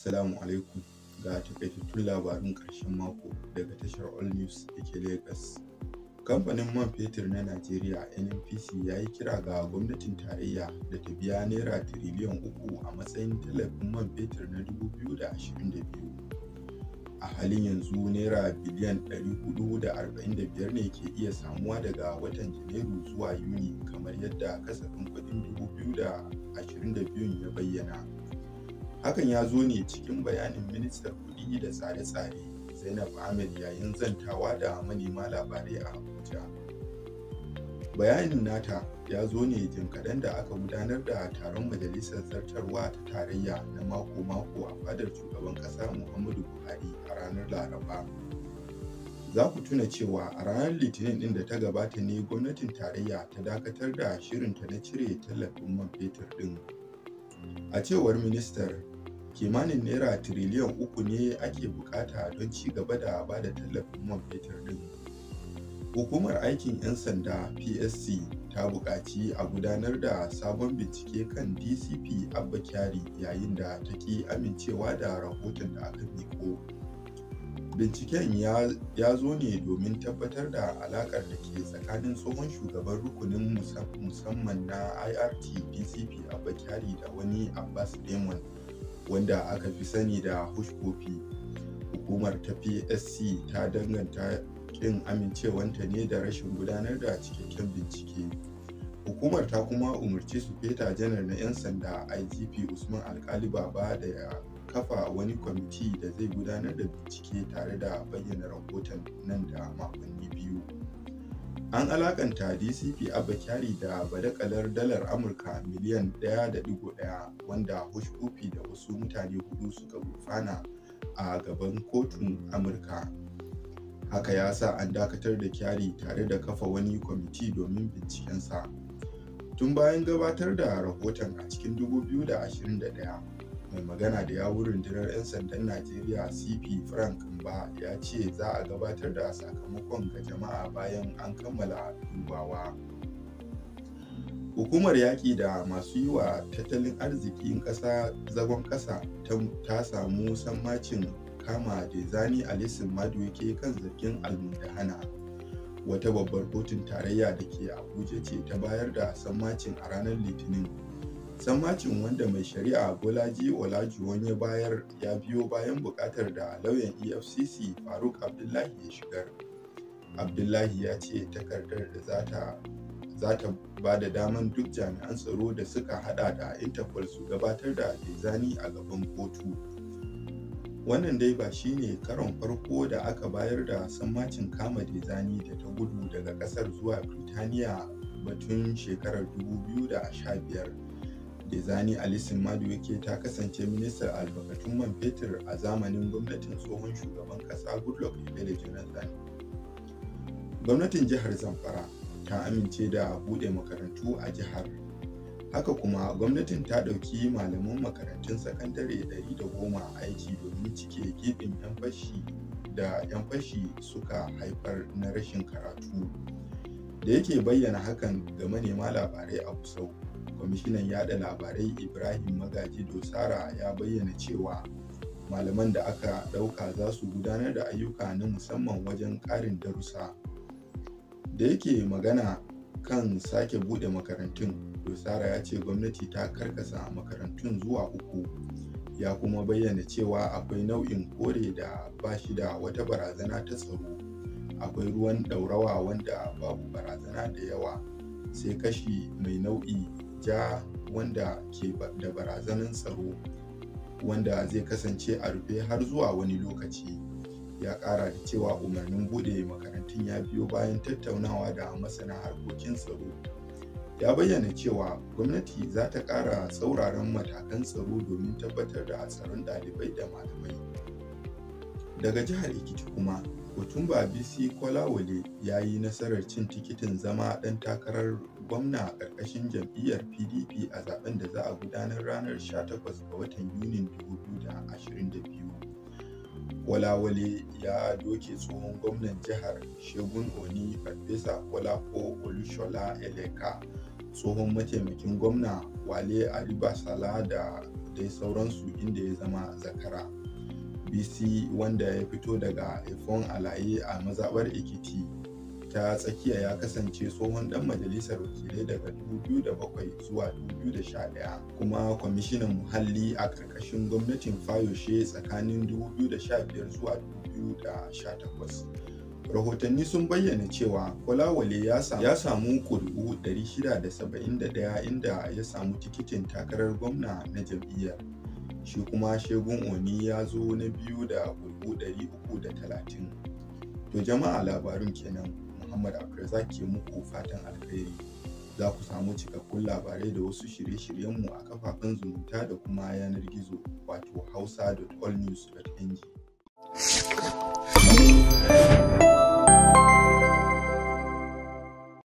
Assalamu alaikum ga takaitattun labarun ƙarshen mako daga tashar All News da ke Lagos. Kamfanin man fetur na Najeriya NNPC ya yi kira ga gwamnatin tarayya da ta biya Naira tiriliyan uku a matsayin tallafin man fetur na 2022. A halin yanzu Naira biliyan 445 ne ke iya samuwa daga watan Janairu zuwa Yuni kamar yadda kasafin kuɗin 2022 ya bayyana. Hakan ya zo ne cikin bayanin ministar kuɗi da tsare-tsare Zainab Ahmed yayin zantawa da manema labarai a Abuja. Bayanin nata ya zo ne jim kaɗan da aka gudanar da taron majalisar zartarwa ta tarayya na mako-mako a fadar shugaban ƙasa Muhammadu Buhari a ranar Laraba. Za ku tuna cewa a ranar Litinin ɗin da ta gabata ne gwamnatin tarayya ta dakatar da shirinta na cire tallafin man fetur ɗin. A cewar ministar, kimanin naira tiriliyan uku ne ake bukata don ci gaba da ba da tallafin man fetur din hukumar aikin 'yan sanda psc ta buƙaci a gudanar da sabon bincike kan dcp abba kyari yayin da ta ki amincewa da rahoton da aka miko binciken ya zo ne domin tabbatar da alaƙar da ke tsakanin tsohon shugaban rukunin musamman na irt dcp abba kyari da wani abbas demon wanda aka fi sani da hushkofi hukumar ta psc ta danganta kin amincewanta ne da rashin gudanar da cikakken bincike hukumar ta kuma umarci su feta janar na 'yan sanda igp usman alkali baba da ya kafa wani kwamiti da zai gudanar da bincike tare da bayyana rahoton nan da makonni biyu an alakanta dcp abba kyari da badakalar dalar amurka miliyan 1.1 wanda hushpupi da wasu mutane hudu suka gurfana a gaban kotun amurka haka ya sa an dakatar da kyari tare da kafa wani kwamiti domin bincikensa tun bayan gabatar da rahoton a cikin 2021 mai magana da yawun rundunar 'yan sandan najeriya cp frank mba ya ce za a gabatar da sakamakon ga jama'a bayan an kammala dubawa hukumar yaƙi da masu yi wa tattalin arzikin ƙasa zagon ƙasa ta samu sammacin kama Dezani Alisin Madueke kan zargin almundahana wata babbar kotun tarayya da ke abuja ce ta bayar da sammacin a ranar litinin sammacin wanda mai shari'a bolaji olajuwon ya bayar ya biyo bayan bukatar da lauyan efcc faruk abdullahi ya shigar abdullahi ya ce takardar da zata za ta ba da daman duk jami'an tsaro da suka hada da interpol su gabatar da dezani a gaban kotu wannan dai ba shine karon farko da aka bayar da sammacin kama dezani da ta gudu daga kasar zuwa birtaniya batun shekarar 2015 Dezani Alisin Madueke ta kasance ministar albarkatun man fetur a zamanin gwamnatin tsohon shugaban kasa Goodluck Ebele Jonathan. Gwamnatin jihar Zamfara ta amince da buɗe makarantu a jihar. Haka kuma gwamnatin ta ɗauki malaman makarantun sakandare 110 aiki domin cike gibin 'yan fashi da 'yan fashi suka haifar na rashin karatu. Da yake bayyana hakan ga manema labarai a Kusau. kwamishinan yada labarai ibrahim magaji dosara ya bayyana cewa malaman da aka ɗauka za su gudanar da ayyuka na musamman wajen ƙarin darussa da yake magana kan sake buɗe makarantun dosara ya ce gwamnati ta karkasa makarantun zuwa uku ya kuma bayyana cewa akwai nau'in kore da ba shi da wata barazana ta tsaro akwai ruwan ɗaurawa wanda babu barazana da yawa sai kashi mai nau'i ja wanda ke da barazanan tsaro wanda zai kasance a rufe har zuwa wani lokaci ya kara da cewa umarnin bude makarantun ya biyo bayan tattaunawa da masana harkokin tsaro ya bayyana cewa gwamnati za ta kara tsauraran matakan tsaro domin tabbatar da tsaron ɗalibai da malamai daga jihar ekiti kuma Otumba BC Kolawole ya yi nasarar cin tikitin zama ɗan takarar gwamna a ƙarƙashin jam'iyyar PDP a zaben da za a gudanar ranar 18 ga watan Yunin 2022. Kolawole ya doke tsohon gwamnan jihar Shegun Oni Farfesa Kolako Olushola Eleka tsohon mataimakin gwamna wale aribasala da dai sauransu inda ya zama zakara bc wanda ya fito daga efon alaye a mazaɓar ekiti ta tsakiya ya kasance tsohon dan majalisar wakilai daga 2007 zuwa 2011 kuma kwamishinan muhalli a ƙarƙashin gwamnatin fayoshe tsakanin 2015 zuwa 2018 rahotanni sun bayyana cewa kolawale ya samu ƙuri'u 671 inda ya samu tikitin takarar gwamna na jam'iyyar shi kuma shegun oni ya zo na biyu da ƙuri'u 330 to jama'a labarun kenan muhammad abdulrazak ke muku fatan alkhairi za ku samu cikakkun labarai da wasu shirye-shiryenmu a kafafen zumunta da kuma yanar gizo wato hausa.allnews.ng